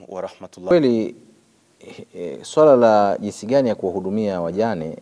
wa rahmatullah. Kweli e, swala la jinsi gani ya kuwahudumia wajane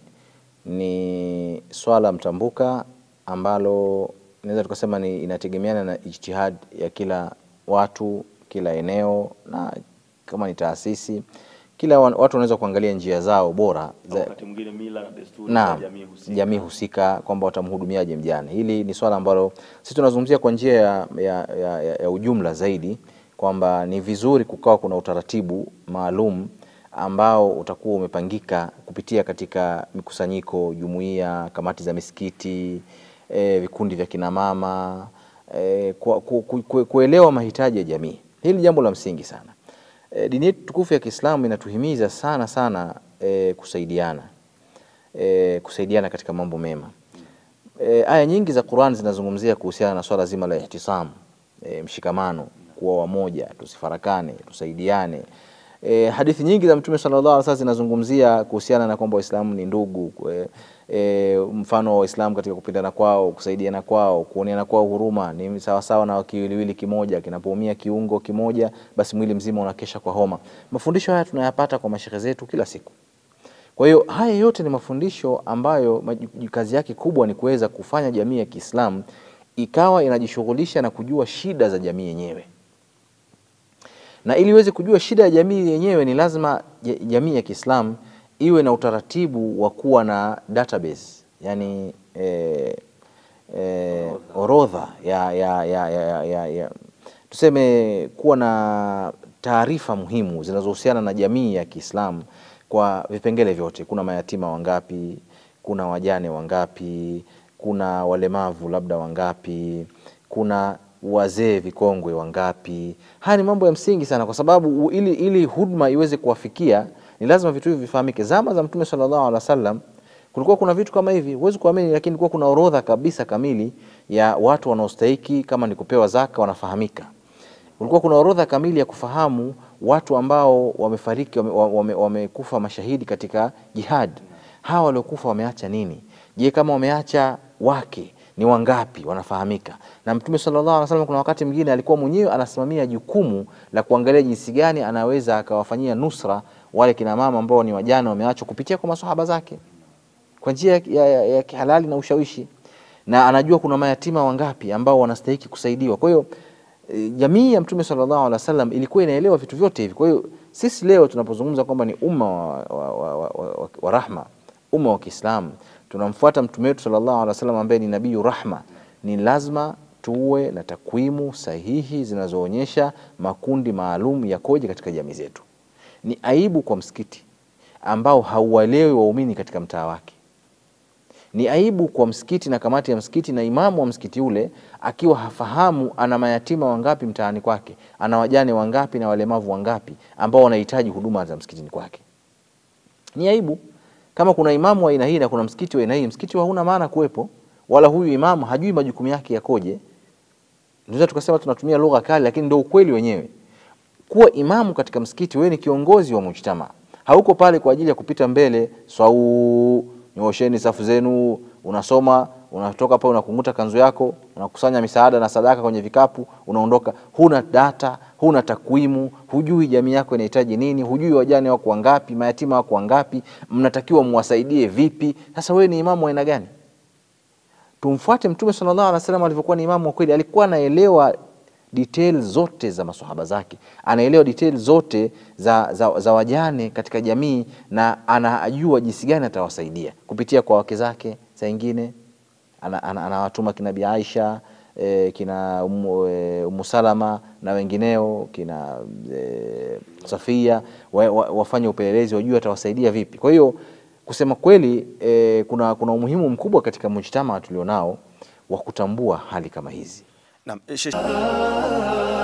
ni swala mtambuka ambalo naweza tukasema ni inategemeana na ijtihad ya kila watu, kila eneo na kama ni taasisi, kila wa- watu wanaweza kuangalia njia zao bora za, Wakati mwingine mila na desturi na za jamii husika. jamii husika kwamba watamhudumiaje mjane. Hili ni swala ambalo sisi tunazungumzia kwa njia ya, ya, ya, ya, ya ujumla zaidi kwamba ni vizuri kukawa kuna utaratibu maalum ambao utakuwa umepangika kupitia katika mikusanyiko, jumuiya, kamati za misikiti, e, vikundi vya kinamama e, ku, ku, ku, ku, kuelewa mahitaji ya jamii. Hili ni jambo la msingi sana. E, dini yetu tukufu ya Kiislamu inatuhimiza sana sana e, kusaidiana e, kusaidiana katika mambo mema. E, aya nyingi za Qur'an zinazungumzia kuhusiana na swala zima la ihtisam, e, mshikamano, kuwa wamoja, tusifarakane, tusaidiane. E, hadithi nyingi za Mtume sallallahu alaihi wasallam zinazungumzia kuhusiana na kwamba Waislamu ni ndugu e, e, mfano wa Waislamu katika kupendana kwao, kusaidiana kwao, kuoneana kwao huruma ni sawasawa na kiwiliwili kimoja, kinapoumia kiungo kimoja, basi mwili mzima unakesha kwa homa. Mafundisho haya tunayapata kwa mashehe zetu kila siku. Kwa hiyo haya yote ni mafundisho ambayo maju- kazi yake kubwa ni kuweza kufanya jamii ya Kiislamu ikawa inajishughulisha na kujua shida za jamii yenyewe, na ili iweze kujua shida ya jamii yenyewe ni lazima ja- jamii ya Kiislamu iwe na utaratibu wa kuwa na database, yani eh, eh, orodha ya, ya, ya, ya, ya, ya tuseme kuwa na taarifa muhimu zinazohusiana na jamii ya Kiislamu kwa vipengele vyote. Kuna mayatima wangapi? Kuna wajane wangapi? Kuna walemavu labda wangapi? Kuna wazee vikongwe wangapi? Haya ni mambo ya msingi sana, kwa sababu u- ili, ili huduma iweze kuwafikia ni lazima vitu hivi vifahamike. Zama za Mtume sallallahu alaihi wasallam kulikuwa kuna vitu kama hivi, huwezi kuamini, lakini kulikuwa kuna orodha kabisa kamili ya watu wanaostahiki, kama ni kupewa zaka wanafahamika. Kulikuwa kuna orodha kamili ya kufahamu watu ambao wamefariki, wamekufa wame, wamekufa mashahidi katika jihad. Hawa waliokufa wameacha nini? Je, kama wameacha wake ni wangapi wanafahamika? Na Mtume sallallahu alaihi wasallam kuna wakati mwingine alikuwa mwenyewe anasimamia jukumu la kuangalia jinsi gani anaweza akawafanyia nusra wale kina mama ambao ni wajane wameachwa kupitia kwa maswahaba zake kwa njia ya, ya, ya, ya kihalali na ushawishi, na anajua kuna mayatima wangapi ambao wanastahiki kusaidiwa. Kwa hiyo e, jamii ya Mtume sallallahu alaihi wasallam ilikuwa inaelewa vitu vyote hivi. Kwa hiyo sisi leo tunapozungumza kwamba ni umma wa, wa, wa, wa, wa, wa rahma, umma wa Kiislamu, tunamfuata mtume wetu sallallahu alaihi wasallam ambaye ni nabiyu rahma, ni lazima tuwe na takwimu sahihi zinazoonyesha makundi maalum yakoje katika jamii zetu. Ni aibu kwa msikiti ambao hauwaelewi waumini katika mtaa wake. Ni aibu kwa msikiti na kamati ya msikiti na imamu wa msikiti ule akiwa hafahamu ana mayatima wangapi mtaani kwake, ana wajane wangapi na walemavu wangapi ambao wanahitaji huduma za msikitini kwake. Ni aibu kama kuna imamu wa aina hii na kuna msikiti wa aina hii, msikiti wa hauna maana kuwepo, wala huyu imamu hajui majukumu yake yakoje. Tunaweza tukasema tunatumia lugha kali, lakini ndio ukweli wenyewe. Kuwa imamu katika msikiti, wewe ni kiongozi wa mujtama, hauko pale kwa ajili ya kupita mbele swau, nyoosheni safu zenu, unasoma unatoka pale unakunguta kanzu yako, unakusanya misaada na sadaka kwenye vikapu, unaondoka. Huna data, huna takwimu, hujui jamii yako inahitaji nini, hujui wajane wako wangapi, mayatima wako wangapi, mnatakiwa muwasaidie vipi. Sasa wewe ni imamu wa aina gani? Tumfuate Mtume sallallahu alaihi wasallam alivyokuwa ni imamu wa kweli, alikuwa anaelewa detail zote za maswahaba zake, anaelewa detail zote za, za, za wajane katika jamii na anajua jinsi gani atawasaidia kupitia kwa wake zake. Saa ingine anawatuma ana, ana, ana kina Bi Aisha e, kina Umu, e, Umu Salama na wengineo kina e, Safia wa, wa, wafanye upelelezi wajue atawasaidia vipi. Kwa hiyo kusema kweli e, kuna, kuna umuhimu mkubwa katika mujtama tulionao wa kutambua hali kama hizi. Naam, Sheikh